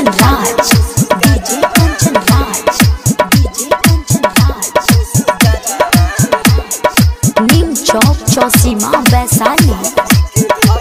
Kanchan Raj. DJ Kanchan Raj. DJ Kanchan Raj. Neem Chowk Chausima Vaisali.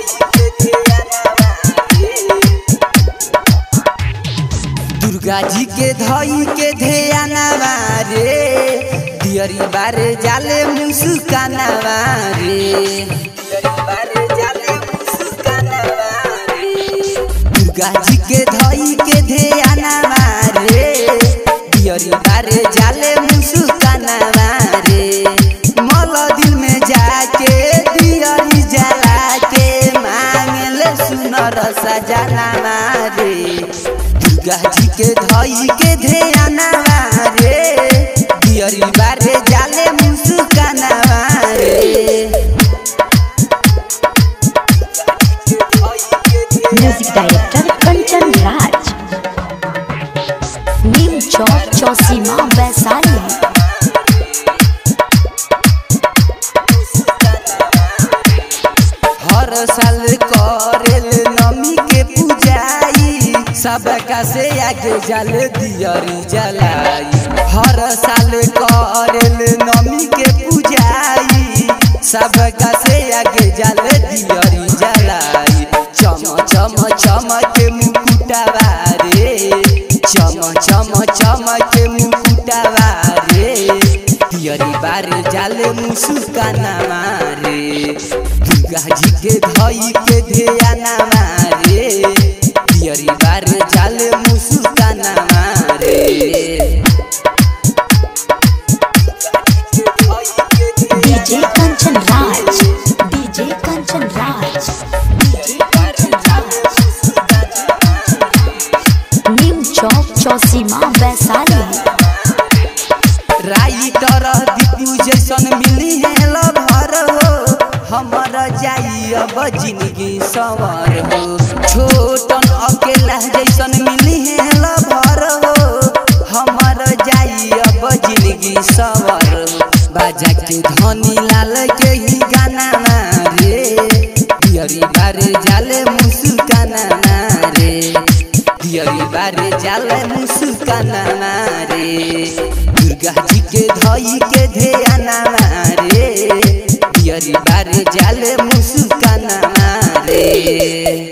Durga जी के धई के ध्यानवा रे दियरी बारे जाले मुस्कानवा रे दियरी बारे जाले मुस्कानवा रे दुर्गा जी के धई के ध्यानवा रे दियरी बारे जाले मुस्कानवा रे मल दिल में जाके दियरी जला के मांगले सुनर सजनावा रे दुर्गा जी के धई के ध्यानवा रे दियरी बारे जाले मुस्कानवा रे Music Director Kanchan Raj. Neem Chowk Chausima Vaisali. हर साल करेल नमी के पूजाई सबका से आगे जल दियरी जलाई हर साल करेल नमी के पूजाई सबका से आगे जल दियरी जलाई चम चम चम के मुकुटवा रे चम चम चम के मुकुटवा रे दियरी बारे जाले मुसुकाना मारे दुर्गा जी के धई के ध्याना मारे दियरी बारे जाले मुसुकाना मारे DJ Kanchan Raj. DJ Kanchan Raj. DJ Kanchan Raj. Neem Chowk Chausima Vaisali. Writer Deepu जैसन मिली है लभर हो हमर जाई अब जिंदगी सवर हो छोटन अकेला जैसन मिली है लभर हो हमर जाई अब जिंदगी सवर हो बाजा के धनी लाल के ही गाना ना रे दियरी बारे जाले मुस्काना ना रे दियरी बारे जाले मुस्काना ना रे दुर्गा जी के धई के ध्याना रे दियरी बारे जाले मुस्काना रे